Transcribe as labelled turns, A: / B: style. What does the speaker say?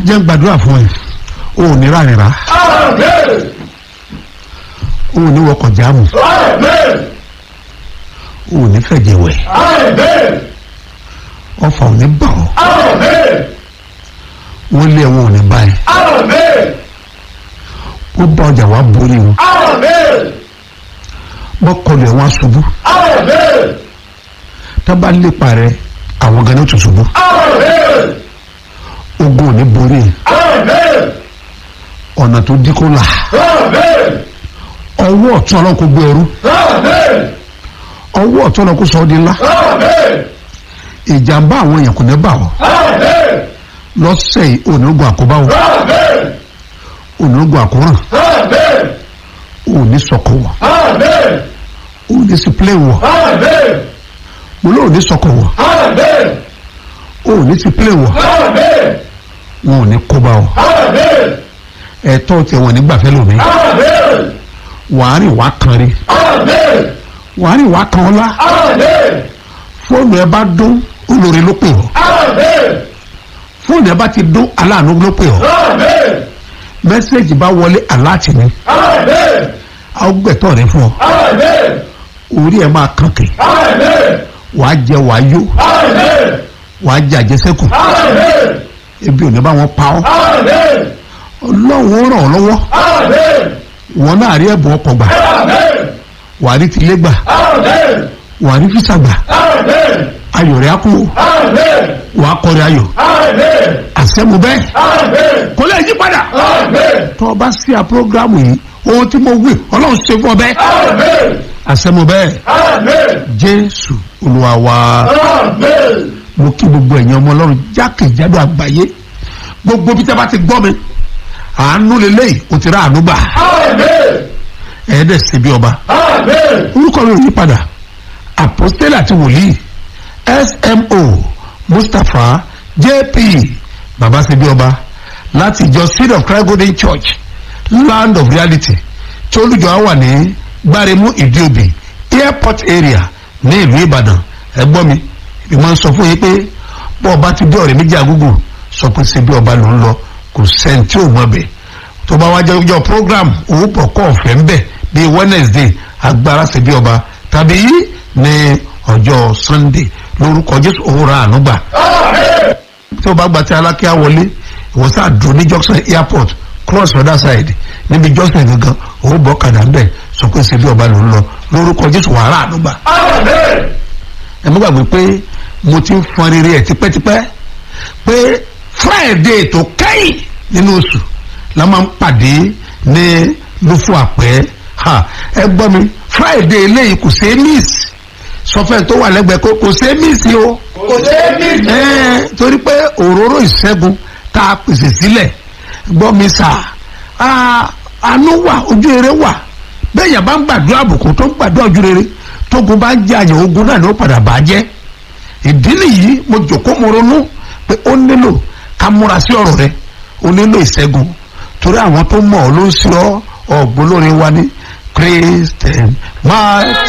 A: jẹ́ ń gbàdúrà fún ẹ o ò ní rárẹ̀rá
B: Amen.
A: o ò ní wọkọ̀ jáàmù
B: Amen.
A: o ò ní fẹ̀jẹ̀ wẹ̀
B: Amen.
A: ọfà ò ní bà ọ́
B: Amen.
A: wọ́n lé ẹ̀wọ̀n ò ní bá ẹ
B: Amen.
A: wọ́n bá ọjà wá borí wọn
B: Amen.
A: wọ́n kọlu ẹ̀wọ̀n aṣubú
B: Amen.
A: tá bá lépa rẹ àwọn gan ní òtún ṣubú
B: Amen.
A: ogun ò ní borí ẹ
B: Amen.
A: ọ̀nà tó dí kó là
B: Amen.
A: ọwọ́ ọ̀tún ọlọ́run kó gbé ẹrú
B: Amen.
A: ọwọ́ ọ̀tún ọlọ́run kó sọ ọ́ di ńlá
B: Amen.
A: ìjàmbá àwọn èèyàn kò ní bà ọ́
B: Amen.
A: lọ́sẹ̀ yìí onígun àkóbá o
B: Amen.
A: onígun àkóràn
B: Amen.
A: òní sọkọ wọ
B: Amen.
A: òní sípìlẹ̀ wọ
B: Amen.
A: mo lóò ní sọkọ wọ
B: Amen.
A: òní sípìlẹ̀ wọ
B: Amen.
A: wọn ò ní kóbá ọ
B: Amen.
A: ẹ̀tọ́ tiẹ̀ wọn nígbàfẹ́ lómi
B: Amen.
A: wàá rìn wá kan rí
B: Amen.
A: wàá rìn wá kan ọlá
B: Amen.
A: fóònù ẹ bá dún olórí ló pè ọ́
B: Amen.
A: fóònù ẹ bá ti dún aláàánú ló pè ọ́
B: Amen.
A: mẹ́sẹ̀gì bá wọlé aláàtì ni
B: Amen.
A: àwọn gbẹ̀tọ̀ rẹ fún ọ
B: Amen.
A: orí ẹ máa kànkè
B: Amen.
A: wàá jẹ wàá yó
B: Amen.
A: wàá jẹ àjẹsẹ́kù
B: Amen.
A: ebi ò ní bá wọn pa ọ́
B: Amen.
A: ọlọ́run ó ràn ọ́ lọ́wọ́
B: Amen.
A: wọn náà rí ẹ̀bùn ọkọ̀ gbà
B: Amen.
A: wàá rí tilé gbà
B: Amen.
A: wàá rí físà gbà
B: Amen.
A: ayọ̀ rẹ̀ á kú
B: Amen.
A: wàá kọrin ayọ̀
B: Amen.
A: àṣẹ́mu bẹ́ẹ̀
B: Amen.
A: kò lè yí padà
B: Amen.
A: tó o bá sí a programu yìí ohun tí mo wí ọlọ́run ṣe fún ọ bẹ́ẹ̀
B: Amen.
A: àṣẹ́mu bẹ́ẹ̀
B: Amen.
A: jésù olúwa wa
B: Amen.
A: mo kí gbogbo ẹ̀yin ọmọ ọlọ́run jákèjádò àgbáyé gbogbo bí tẹ́ bá ti gbọ́ mi àánú lélẹ́yìí o ti rà àánú gbà
B: Amen.
A: ẹ̀ẹ́dẹ̀ sí bí ọba
B: Amen.
A: orúkọ mi ò yí padà àpọ́stélì àti wòlíì smo mustapha jp baba ṣe bí ọba láti ìjọ seed of christ golden church land of reality tí olùjọ á wà ní gbáremú ìdíòbí airport area ní ìlú ìbàdàn ẹgbọ́n mi ìmọ̀ ń sọ fún yín pé bọ́ ọba ti dé ọ̀rẹ́ méjì àgúgù sọ pé ṣe bí ọba ló ń lọ kò sẹ́ni tí ò mọ̀ bẹ́ẹ̀ tó bá wá jẹ́ ọjọ́ program owó pọ̀ kọ́ ọ̀fẹ́ ń bẹ̀ bíi wednesday agbára ṣe bí ọba tàbí ní ọjọ́ sunday lórúkọ jésù òun ra àánú gbà
B: Amen.
A: tí o bá gba tí alákíá wọlé ìwọ sáà dùn ní junction airport cross other side níbi junction gangan òun bọ́ kàdà ńbẹ̀ sọ pé ṣe bí ọba ló ń lọ lórúkọ jésù wàá ra àánú gbà
B: Amen.
A: ẹ má gbàgbé pé mo ti ń fọn rere ẹ̀ tipẹ́tipẹ́ pé friday tó kẹ́yìn nínú oṣù la máa ń pàdé ní lófù àpẹ́ ha ẹ gbọ́ mi friday eléyìí kò ṣeé miss sọfẹ́ tó wà lẹ́gbẹ̀ẹ́ kó kò ṣeé miss o
B: Kò ṣeé mí.
A: ẹ́ẹ̀ torí pé òróró ìṣẹ́gun tá a pèsè sílẹ̀ gbọ́ mi sà á àánú wà ojú rere wà bẹ́ẹ̀ yẹn bá ń gbàdúrà àbùkù tó ń gbàdúrà ojú rere tógun bá ń jẹ àyàn ogun náà ni ó padà bá jẹ́ ìdí nìyí mo jòkó mo ronú pé ó nílò ká múra sí ọ̀rọ̀ rẹ ó nílò ìṣẹ́gun torí àwọn tó mọ̀ ọ́ ló ń ṣe ọ́ ọ̀gbọ́n lórí wa ní christian máa